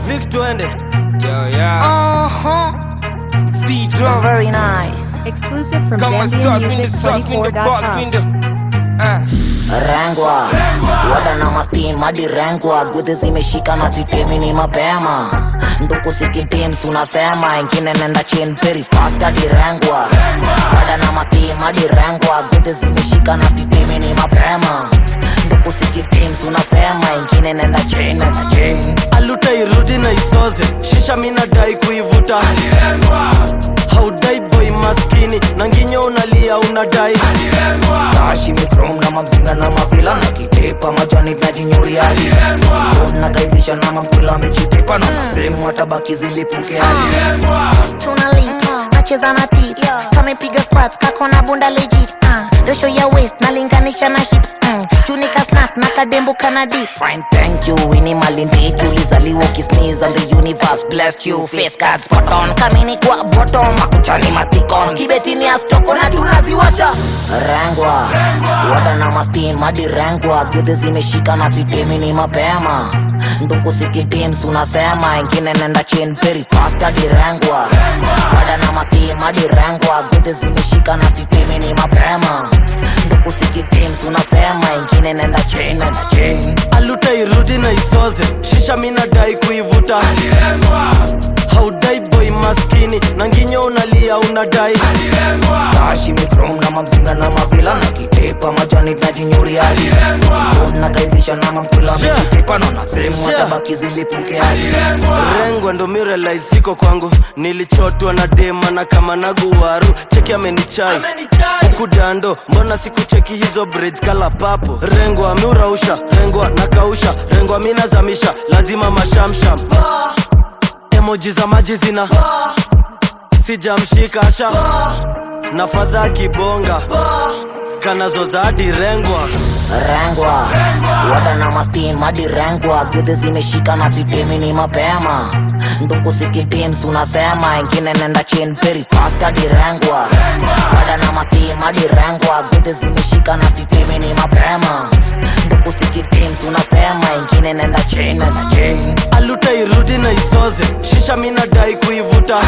Vic twende yo yeah Uh-huh. C drum Very nice. Exclusive from kama sauce mindo sauce mindo boss ZambianMusic24.com. mindo ah Rengwa wada na mastim hadi rengwa gudhi zimeshika na sitemi ni mapema nduku sikitims unasema ingine nenda chin very fast hadi rengwa wada na mastim hadi rengwa gudhi zimeshika na sitemi ni mapema nduku sikitims unasema ingine nenda chin nenda chin aluta irudi na isoze shisha minadai kuivuta haudai boy maskini na nginyo unalia unadai tashi mikrom na mamzinga na mavila na kitepa majani najinyuria hadi so nakaivisha na mampila amejitepa na masehemu watabaki zilipuke hadi tuna lips nacheza na tit kamepiga squats kako na bunda legit uh, ratio ya waist nalinganisha na hips mm, junika snack na kadembo kana dip Fine, thank you. Winnie Malindi, ulizaliwa ukisneeze and the universe blessed you. Face card spot on, kamini kwa bottom, makuchani masticons, kibetini astoko na tunaziwasha. Rengwa, wada na mastim hadi rengwa, gudhi zimeshika na sitemi ni mapema. Nduku sikitims unasema, ingine nenda chin very fast hadi rengwa. Wada na mastim hadi rengwa, gudhi zimeshika na sitemi ni mapema. Nduku sikitims unasema, ingine nenda chin nenda chin. aluta irudi na isoze shisha minadai kuivuta haudai boy maskini na nginyo unalia unadai tashi mikrom na mamzinga na mavila na kitepa majani najinyuria hadi so nakaivisha na mampila amejitepa na nasehemu watabaki zilipuke hadi rengwa ndo mirelai siko kwangu nilichotwa na dema na kama naguwaru cheki amenichai huku dando mbona sikucheki hizo braids kala papo rengwa miurausha rengwa nakausha rengwa minazamisha lazima mashamsham emoji za maji zina sijamshika sha na fadha kibonga kanazoza hadi rengwa rengwa wada na mastim hadi rengwa gudhi zimeshika na sitemi ni mapema nduku sikitims unasema ingine nenda chin very fast hadi rengwa wada na mastim hadi rengwa gudhi zimeshika na sitemi ni mapema nduku sikitims unasema ingine nenda chin nenda chin aluta irudi na isoze shisha minadai kuivuta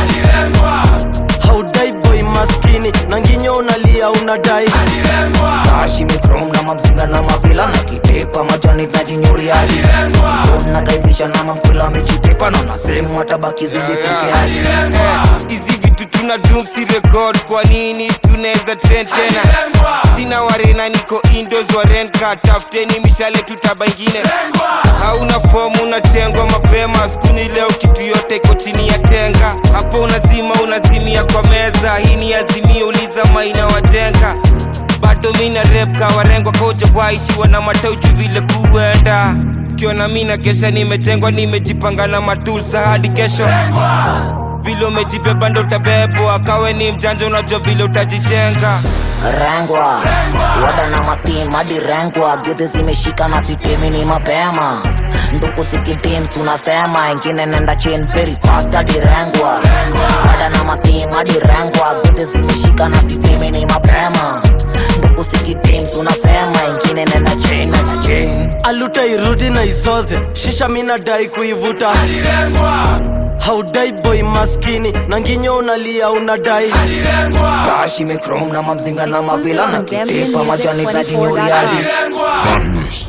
haudai boy maskini na nginyo unalia unadai tashi mikrom na mamzinga na mavila na kitepa majani najinyuria hadi so nakaivisha na mampila amejitepa na nasehemu watabaki zilipuke hadi hizi vitu tuna dumsi record kwa nini tunaweza trend tena sina warena niko indos warenka tafuteni mishale tutaba ingine hauna fomu unatengwa mapema skuni leo kitu yote iko chini ya tenga hapo unazima unazimia kwa meza hii ni azimia uliza maina wajenga bado mina rep kawarengwa koja waishiwa na matauju vile kuenda kiona mina kesha nimejengwa nimejipanga na matulsa hadi kesho vile umejibeba ndo utabebwa kawe ni mjanja unajua vile utajijenga rengwa wada na mastim hadi rengwa gudhi zimeshika na sitemi ni mapema nduku sikitims unasema ingine nenda chin very fast hadi rengwa wada na mastim hadi rengwa gudhi zimeshika na sitemi ni mapema nduku sikitims unasema ingine nenda chin nenda chin aluta irudi na isoze shisha minadai kuivuta haudai boy maskini na nginyo unalia unadai tashi mikrom na mamzinga na mavila na kitepa majani najinyuria hadi ZambianMusic24.com. Badness.